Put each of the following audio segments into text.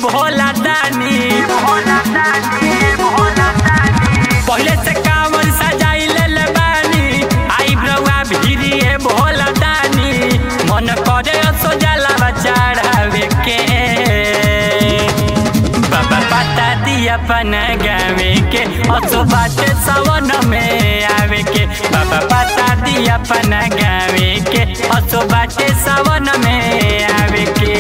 भोला दानी पहले से कांवर सजाई ले बानी आई ब्रवा भिरी है भोला दानी मन करे सो जलावा चढ़ावे के बाबा बता दिया अपन गावे के असो बाटे सवन में आवे के बाबा बता दिया अपन गावे के असो बाटे सवन में आवे के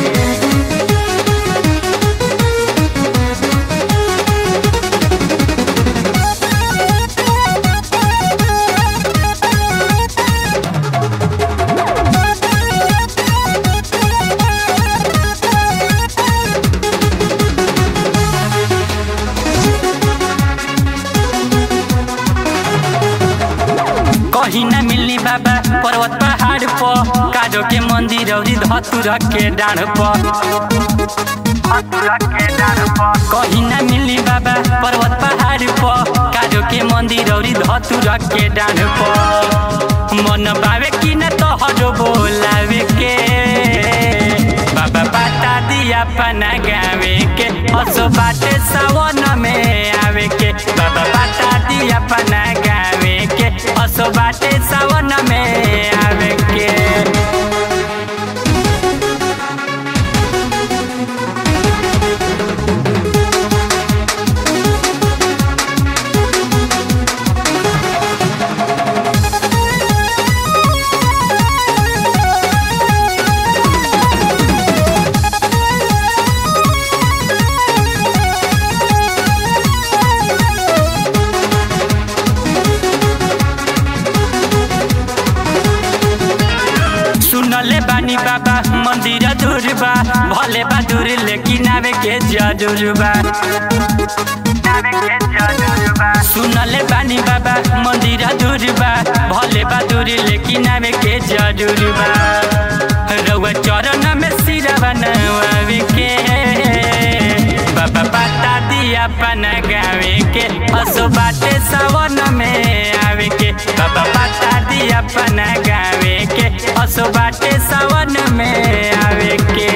कहीं न मिलनी बाबा पर्वत पहाड़ पर काजो के मंदिर औरी धतुर के डाढ़ पर कहीं न मिलनी बाबा पर्वत पहाड़ पर काजो के मंदिर औरी धतुर के डाढ़ पर मन बावे कि न तोहरो बोलावे के बाबा बता दिया अपना गावे के असो बाटे सावन में आवे के बाबा बता दिया अपना गावे के असो बाटे सावन में आवे के सुनले बानी बाबा मंदिर दूर बा भले बा दूर लेकिन आवे के जरूर बा सुनले बानी बाबा मंदिर दूर बा भले बा दूर लेकिन आवे के जरूर बा रउआ चरण में सिरवा नवावे के बाबा बता दिया अपन गावे के असो बाटे सावन में आवे के बाबा बता दिया अपन गावे के असो बाटे सावन में आवे के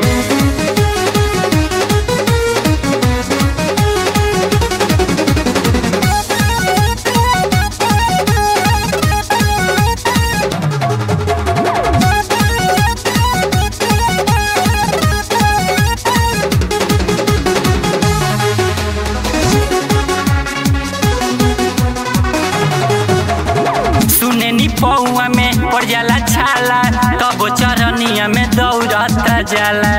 सुने नी पौआ में पड़ जाला छाला तब चरनिया में दौड़त जाला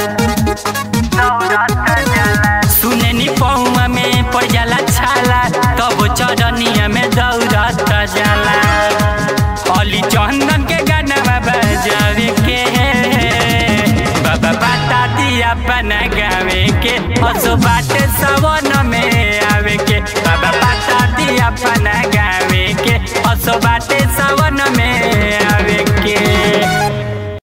सुने नी पौआ में पड़ जाला छाला तब चरनिया में दौड़त जाला अली चंदन के गाना बजावे के बाबा बता दिया अपन गावे के असो बाटे सवन में आवे के बाबा बता दिया अपन गावे के असो बाटे सावन में